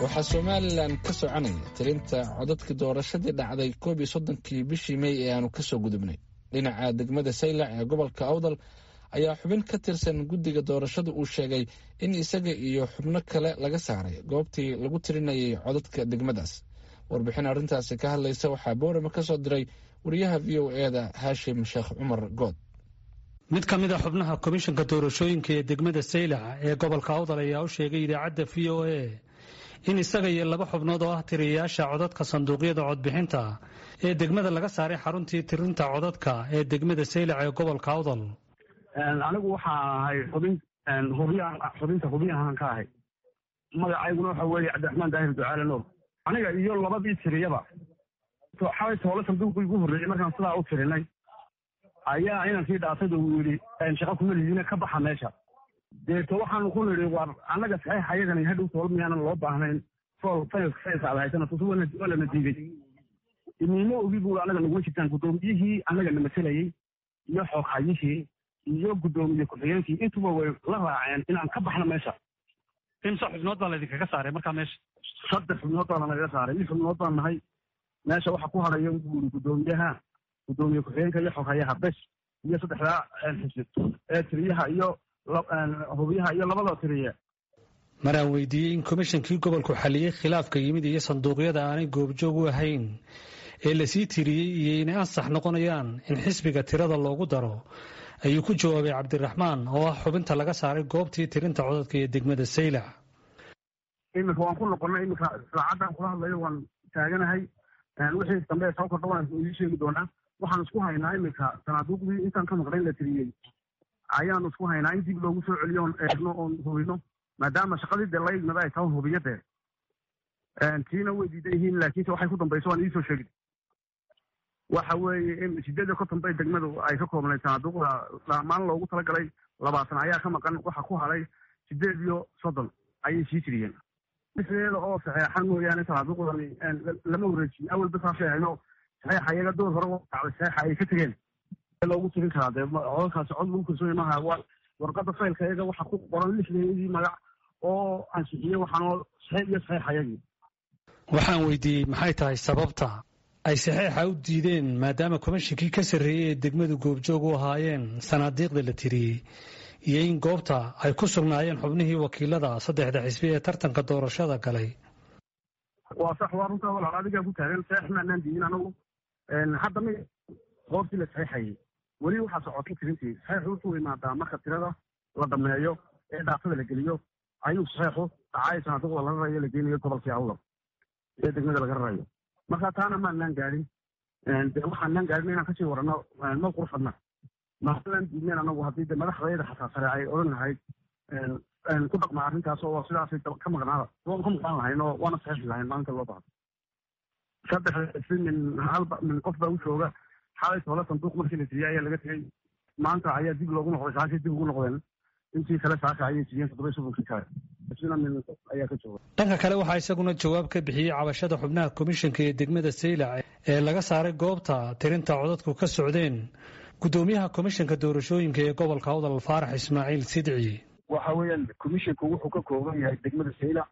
waxaa somalilan ka soconaya tirinta codadkii doorashadii dhacday koob iyo soddonkii bishii mey ee aanu kasoo gudubnay dhinaca degmada saylac ee gobolka awdal ayaa xubin ka tirsan guddiga doorashada uu sheegay in isaga iyo xubno kale laga saaray goobtii lagu tirinayay codadka degmadaas warbixin arrintaasi ka hadlaysa waxaa boorama ka soo diray wariyaha v o e da haashim sheekh cumar good mid ka mid a xubnaha komishanka doorashooyinka ee degmada saylac ee gobolka awdal ayaa u sheegay idaacadda v o a in isaga iyo laba xubnood oo ah tiriyayaasha codadka sanduuqyada codbixinta ee degmada laga saaray xaruntii tirinta codadka ee degmada saylac ee gobolka awdal anigu waxaa ahay xubin hubyahan xubinta hubyahan ka ahay magacayguna waxa weeye cabdiraxmaan daahir ducaale noor aniga iyo labadii tiriyaba xalay toole sanduuqii ugu horreeyey markaan sidaa u tirinay ayaa inankii dhaasada uu yidhi shaqa kuma lidiina ka baxa meesha deeto waxaanu ku nidhi war annaga saxiix ayagani hadhow toole miyaanan loo baahnayn fool faylka faylka aad haysana tusi waa lana diiday imiimo ogi buu annaga naguma jirtaan guddoomiyihii annaga na matelayey iyo xooghayihii iyo guddoomiye ku-xigeenkii intuba way la raaceen inaan ka baxno meesha imse xubnood baa laydinkaga saaray markaa meesha saddex xubnood baana nagaga saaray lix xubnood baan nahay meesha waxa ku hadhaya buu yidhi guddoomiyaha guddoomiye ku-xigeenka iyo xoghayaha bes iyo saddexdaa xisib ee tiriyaha iyo hubiyaha iyo labada tiriye maraan weydiiyey in komishankii gobolku xaliyey khilaafka yimid iyo sanduuqyada aanay goobjoog u ahayn ee lasii tiriyey iyo inay ansax noqonayaan in xisbiga tirada loogu daro ayuu ku jawaabay cabdiraxmaan oo ah xubinta laga saaray goobtii tirinta codadka ee degmada saylac iminka waan ku noqonnay iminka saacaddan kula hadlayo waan taaganahay wixii dambe soo kordha waan idii sheegi doonaa waxaan isku haynaa iminka sanaaduuqdii intaan ka maqnayn la tiriyey ayaanu isku haynaa in dib loogu soo celiyo oon eegno oon hubino maadaama shaqadii dee la igmada ay tahay hubiyo dee tiina way diidan yihiin laakiinse waxay ku dambayso waan idiisoo sheegi waxa weeye in sideed iyo konton bay degmadu ay ka koobnayd sanaaduuqda dhammaan loogu talagalay labaatan ayaa ka maqan waxa ku hadhay sideed iyo soddon ayay sii tiriyeen isleeda oo saxeexan mooyaane sanaaduuqdani lama wareejin awalba saasay hayno saxeexa iyaga door hore dacday saxeexa ay ka tegeen loogu tirin karaa dee codadkaasi cod lagu kalsooya maaha waa warqadda faylka iyaga waxa ku qoran lixdeedii magac oo ansixiyey waxaanoo saxiix iyo saxeex ayagii waxaan weydiiyey maxay tahay sababta ay saxeexa u diideen maadaama komishinkii ka sarreeyey ee degmadu goobjoog u ahaayeen sanaadiiqda la tiriyey iyo in goobta ay ku sugnaayeen xubnihii wakiilada saddexda xisbi ee tartanka doorashada galay waa sax waa runtaa walaal adigaa ku taagan saxeex maanaan diidin anagu hadda mi goobtii la saxeexayay weli waxaa socotay tirintii saxeexu wuxuu imaadaa marka tirada la dhameeyo ee dhaafada la geliyo ayuu saxeexu dhacay sanaaduuqda la rarayo la geynayo gobolkii awdal ee degmada laga rarayo marka taana maanaan gaadhin de waxaanaan gaadhin inaan kasii warano ma qurfadna maalan diidneen anagu haddii de madaxdayada xataa sare ay odhan lahayd ku dhaqma arrintaas oo sidaasay ka maqnaada waan ka maqnaan lahayn oo waana saxiixi lahayn maalinta loo bahdo saddex si min halba min qof baa u jooga xalay toole sanduuq markii la tiriyey ayaa laga tegey maanta ayaa dib loogu noqday saakay dib ugu noqdeen intii kale saaka ayay tiriyeen toddoba sodonkii kale sina min ayaa ka jooga dhanka kale waxaa isaguna jawaab ka bixiyey cabashada xubnaha komishanka ee degmada saylac ee laga saaray goobta tirinta codadku ka socdeen guddoomiyaha komishanka doorashooyinka ee gobolka awdal faarax ismaaciil sidci waxa weeyaan commissionku wuxuu ka kooban yahay degmada saylac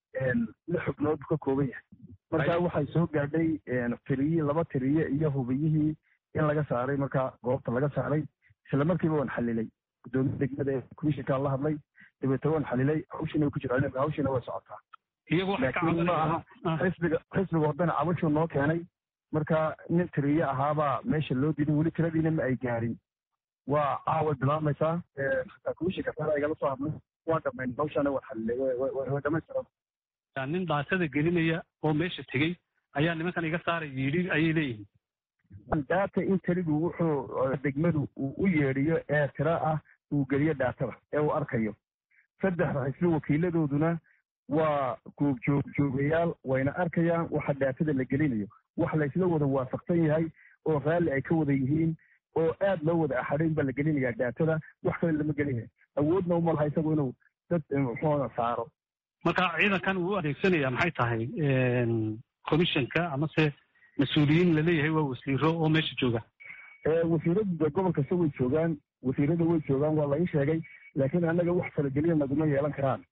lix xubnood ka kooban yahay marka waxay soo gaadhay tiriye laba tiriye iyo hubiyihii in laga saaray marka goobta laga saaray isla markiiba waan xalilay guddoomiya degmada ee commissionkaan la hadlay dabeetna waan xalilay hawshiina way ku jiraan hawshiina way socotaa laakiin ma aha xisbiga xisbiga wadana cabashuu noo keenay marka nin tiriye ahaabaa meesha loo diiday weli tiradiina ma ay gaarin waa caawa bilaamaysaa komishinka sare igala soo hadlay waan dhamayn hawshaana waan xalilay way dhamaystiran nin dhaasada gelinaya oo meesha tegey ayaa nimankan iga saaray yidhi ayay leeyihiin daata in teligu wuxuu degmadu uu u yeedhiyo ee tira ah uu geliyo dhaatada ee uu arkayo saddexda xisbi wakiiladooduna waa goobjoogjoogayaal wayna arkayaan waxa dhaatada la gelinayo wax laysla wada waafaqsan yahay oo raalli ay ka wada yihiin oo aad loo wada axadhayn baa la gelinayaa dhaatada wax kale lama gelinaya awoodna uma laha isagu inuu dad muxuuna saaro marka ciidankan uu u adeegsanaya maxay tahay commissionka amase mas-uuliyiin laleeyahay waa wasiiro oo meesha jooga wasiirada gobol kasta way joogaan wasiirada way joogaan waa la ii sheegay laakiin annaga wax falageliya naguma yeelan karaan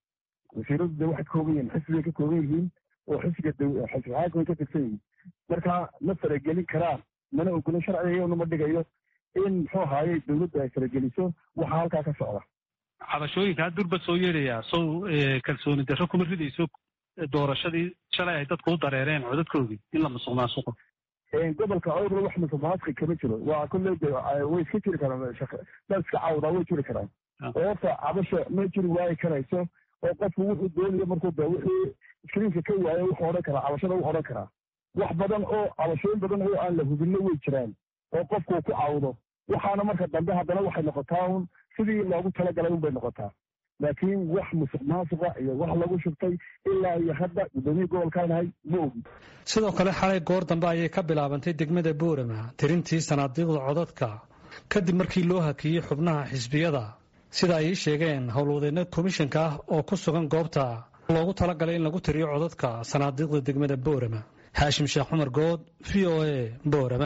wasiiradu de waxay ka kooban yihiin xisbigay ka kooban yihiin oo xisbiga xisbi xaakimay ka tirsan yihiin marka ma faragelin karaan mana ogolin sharcigayona ma dhigayo in muxuu ahaaye dowladdu ay farageliso waxaa halkaa ka socda cabashooyinkaa durba soo yeedhayaa sow kalsooni darro kuma ridayso doorashadii shalay ay dadku u dareereen codadkoodii in la musuq maasuqo gobolka awdal wax musuqmaasuqi kama jiro waa kolley way iska jiri karaan dad iska cawdaa way jiri karaan oo horta cabasha ma jiri waayi karayso oo qofku wuxuu doonayo markuu de wixii iskriinka ka waayo wuxuu odhan karaa cabashada wuu odhan karaa wax badan oo cabashooyin badan oo aan la hubinno way jiraan oo qofku ku cawdo waxaana marka dambe haddana waxay noqotaa un sidii loogu talagalay un bay noqotaa laakiin wax musuq maasuqa iyo wax lagu shubtay ilaa iyo hadda guddoomiya gobolkaanahay ma ogi sidoo kale xalay goor dambe ayay ka bilaabantay degmada boorama tirintii sanaadiiqda codadka kadib markii loo hakiyey xubnaha xisbiyada sida ay ii sheegeen howlwadeenna komishanka ah oo ku sugan goobta loogu talagalay in lagu tiriyo codadka sanaadiiqda degmada boorama xaashim sheekh cumar good v o a boorama